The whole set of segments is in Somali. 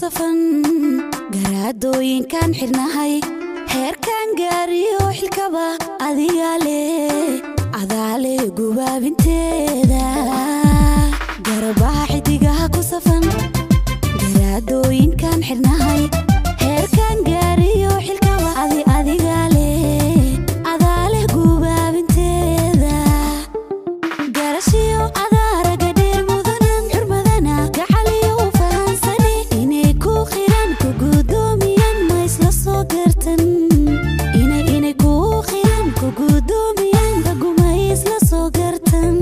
safan garaadooyinkaan xidhnahay heerkaan gaariyo xilkaba adigaa leh adaale gubaabinteeda garabaha xidigaha ku safan garaadooyinkaan xidhnahay heerkaan gaariyo xilkaba adi adigaa leh adaale gubaabinteeda garashiyo adaaraga dheer mudanan xurmadana gacaliyo u fahansani inay ku qiran ku gudoomiyaan ma isla soo gartan inay inay ku qiran ku gudoomiyaan raguma isla soo gartan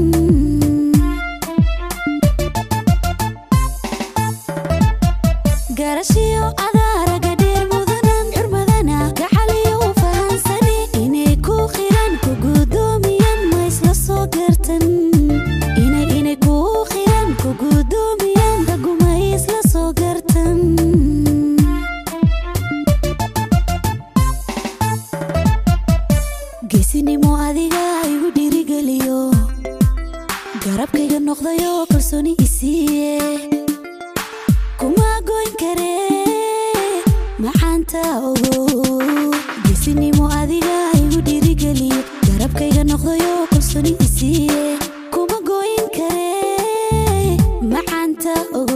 garashiyo adaaraga dheer mudanan xurmadana gacaliyo u fahansani inay ku qiran ku gudoomiyaan ma isla soo gartan inay inay ku qiran ku gudoomiyaan raguma isla soo gartan geesinimo adiga igu dhiirigeliyo garabkayga noqdayo kalsooni isiiye kuma goyn kare maxaanta ogo geesinimo adiga igu dhiirigeliyo garabkayga noqdayo kalsooni isiiye kuma goyn kare maxaanta ogo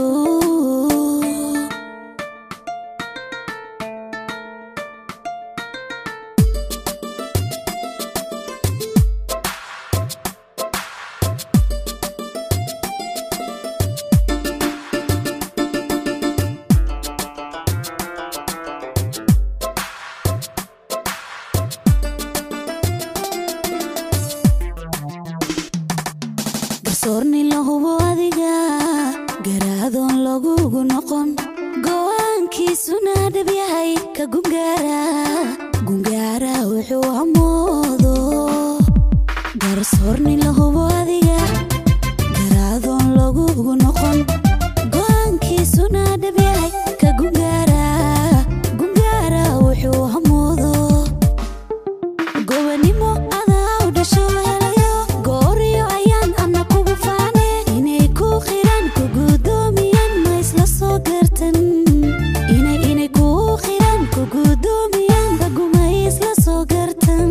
garsoorni la hubo adiga garaadoon lagugu noqon go'aankiisuna dhab yahay ka gungaara gungaara wuxuu amoodo garsoorni la hubo adiga garaadoon lagugu noqon go'aankiisuna dhab yahay ka gungaara gungaara wuxuu amoodo gobanimo adaa u dhasho helayo gooriyo ayaan ana kugu faane inay ku qiran ku gudoomiyaan ma isla soo gartan inay inay ku qiran ku gudoomiyaan raguma isla soo gartan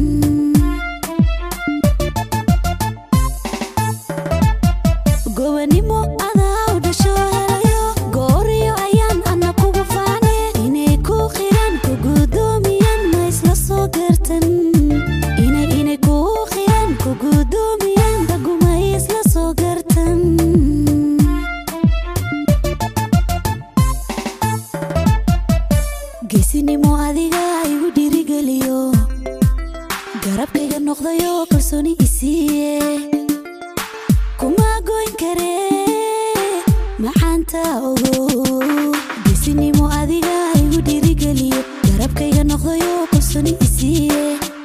gobanimo adaa u dhasho helayo gooriyo ayaan ana kugu faane inay ku qiran ku gudoomiyaan ma isla soo gartan inay inay ku qiran ku gudoomiyaan raguma isla soo gartan geesinimo adiga igu dhiirigeliyo garabkayga noqdayo kalsooni isiiye kuma goyn kare maxaanta ogo geesinimo adiga igu dhiirigeliyo garabkayga noqdayo kalsooni isiiye